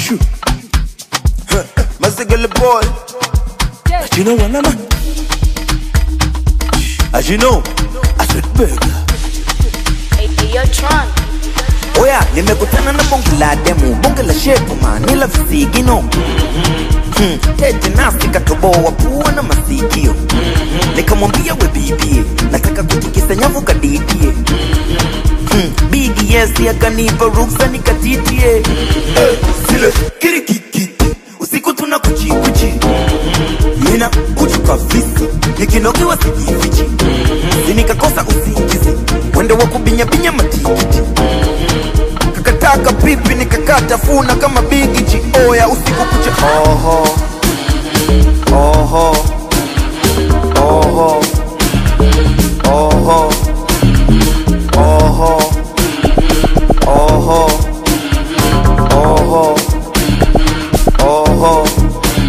Shoo. Huh. Masigala boy. As you know, one man. As you know, I said burger. Hey, hey, yo, Tron. Oya, nimekutana na bonge la demu, bonge la shepu manila visigino Hmm, tete nasi katoboa pua na masikio nikamwambia we bibie nataka kutikisa nyavu kadidie hmm, bigi yesi akanipa ruksa nikatitie Eh, zile kirikikiti usiku tuna kuchikuchi mina kuchuka visi nikinokiwa sijifichi sinikakosa usingizi mwendo wa kubinyabinya matikiti kakataka pipi nikakata funa kama bigichi oya usiku kucha oho oho oho oho oho oho oho oho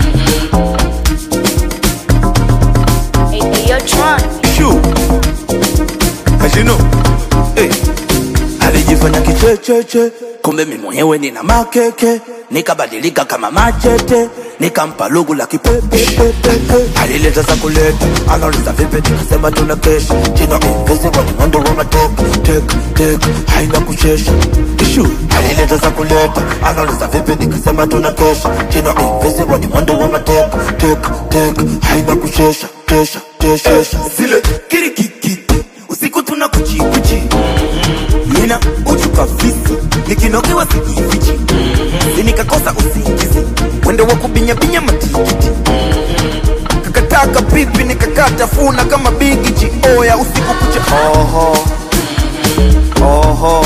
Hey, hey, yo, Tron. Shoo. As you know, hey. alijifanya kichecheche kumbe mi mwenyewe nina makeke nikabadilika kama machete nikampa lugu la kipepepepe alileta za kuleta anauliza vipi nikasema tuna kesha jina invisible mwendo wa matek tek tek haina kuchesha ishu alileta za kuleta anauliza vipi nikasema tuna kesha jina invisible ni mwendo wa matek tek tek haina kuchesha kesha kesha zile kirikikiti usiku tuna kuchikuchi mina uchuka visi nikinokiwa sijifichi sinikakosa usingizi mwendo wa kubinyabinya matikiti kakataka pipi nikakata funa kama bigichi oya usiku kucha oho oho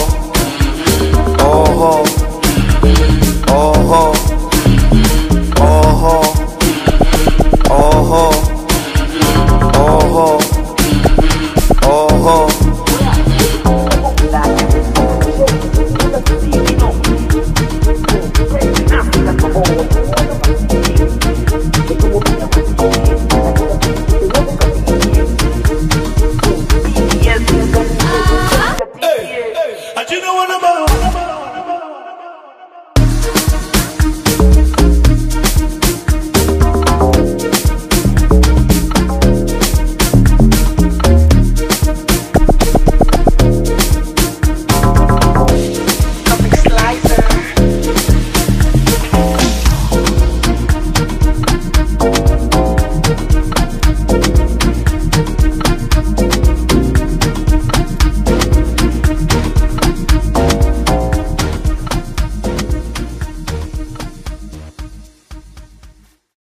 oho oho oho oho oho oho Hey, hey, you know what I'm